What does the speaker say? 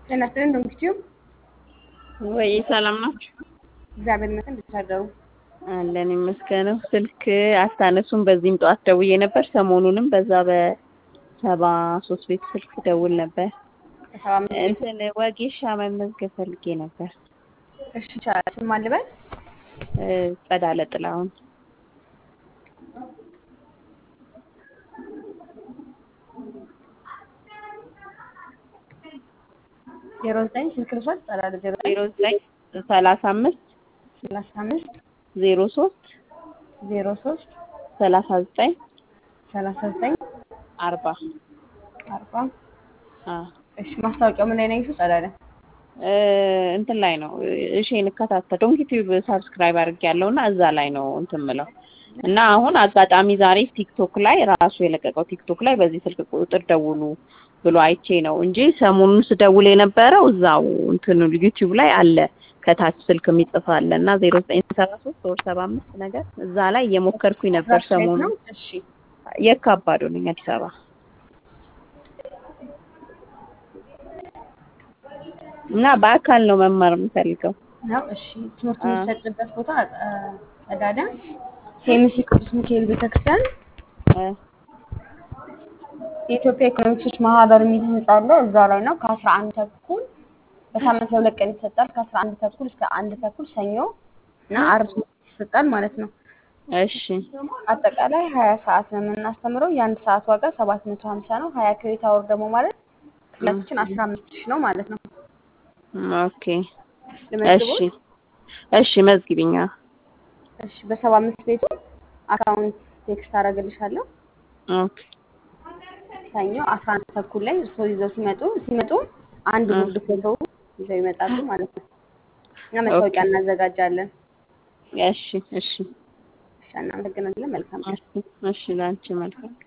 ጤና ይስጥልኝ ዶንኪቲዩብ ወይ ሰላም ናችሁ? እግዚአብሔር ይመስገን። እንዴት አደሩ? አለን ይመስገነው። ስልክ አታነሱም። በዚህም ጠዋት ደውዬ ነበር። ሰሞኑንም በዛ በሰባ ሶስት ቤት ስልክ ደውል ነበር። በሰባ አምስት ቤት እንትን ወጌሻ መመዝገብ ፈልጌ ነበር። እሺ ይቻላል። ስም ማን ልበል? እ ጸዳለ ጥላሁን ዜሮ ዘጠኝ ስልክ ልውሰድ። ጸዳለ ዜሮ ዘጠኝ ዜሮ ዘጠኝ ሰላሳ አምስት ሰላሳ አምስት ዜሮ ሶስት ዜሮ ሶስት ሰላሳ ዘጠኝ ሰላሳ ዘጠኝ አርባ አርባ አ እሺ ማስታወቂያው ምን ላይ ነው ያየሽው? ጸዳለ እ እንትን ላይ ነው እሺ እንከታተል ዶንኪ ቲዩብ ሳብስክራይብ አድርጌያለሁ እና እዛ ላይ ነው እንትን ምለው እና አሁን አጋጣሚ ዛሬ ቲክቶክ ላይ ራሱ የለቀቀው ቲክቶክ ላይ በዚህ ስልክ ቁጥር ደውሉ ብሎ አይቼ ነው እንጂ ሰሞኑን ስደውል የነበረው እዛው እንትን ዩቲዩብ ላይ አለ ከታች ስልክ የሚጽፍ አለ እና ዜሮ ዘጠኝ ሰባ ሶስት ሶስት ሰባ አምስት ነገር እዛ ላይ እየሞከርኩኝ ነበር ራሱ የት ነው? ሰሞኑን እሺ የካባዶ ነኝ አዲስ አበባ እና በአካል ነው መማር የምፈልገው ነው። እሺ ትምህርት አ የሚሰጥበት ቦታ አ፣ ጸዳለ ሴሚሲ ቅዱስ ሚካኤል ቤተክርስቲያን እ የኢትዮጵያ ኢኮኖሚክሶች ማህበር የሚል ህንጻ አለ። እዛ ላይ ነው ከአስራ አንድ ተኩል በሳምንት ለሁለት ቀን ይሰጣል። ከአስራ አንድ ተኩል እስከ አንድ ተኩል ሰኞ እና አርብ ይሰጣል ማለት ነው። እሺ አጠቃላይ ሀያ ሰዓት ነው የምናስተምረው። የአንድ ሰዓት ዋጋ ሰባት መቶ ሀምሳ ነው። ሀያ ክሬዲት አወር ደግሞ ማለት ክላሳችን አስራ አምስት ሺህ ነው ማለት ነው። ኦኬ እሺ ልመዝግቦት? እሺ መዝግቢኛ እሺ በሰባ አምስት ቤቱ አካውንት ቴክስት አደርግልሻለሁ። ኦኬ ሰኞ አስራ አንድ ተኩል ላይ እርስዎ ይዘው ሲመጡ ሲመጡ አንድ እ ጉርድ ፎቶ ይዘው ይመጣሉ ማለት ነው። እና መታወቂያ ኦኬ እናዘጋጃለን። እሺ እሺ እሺ እናመሰግናለን። መልካም ቀን። እሺ እሺ ለአንቺ መልካም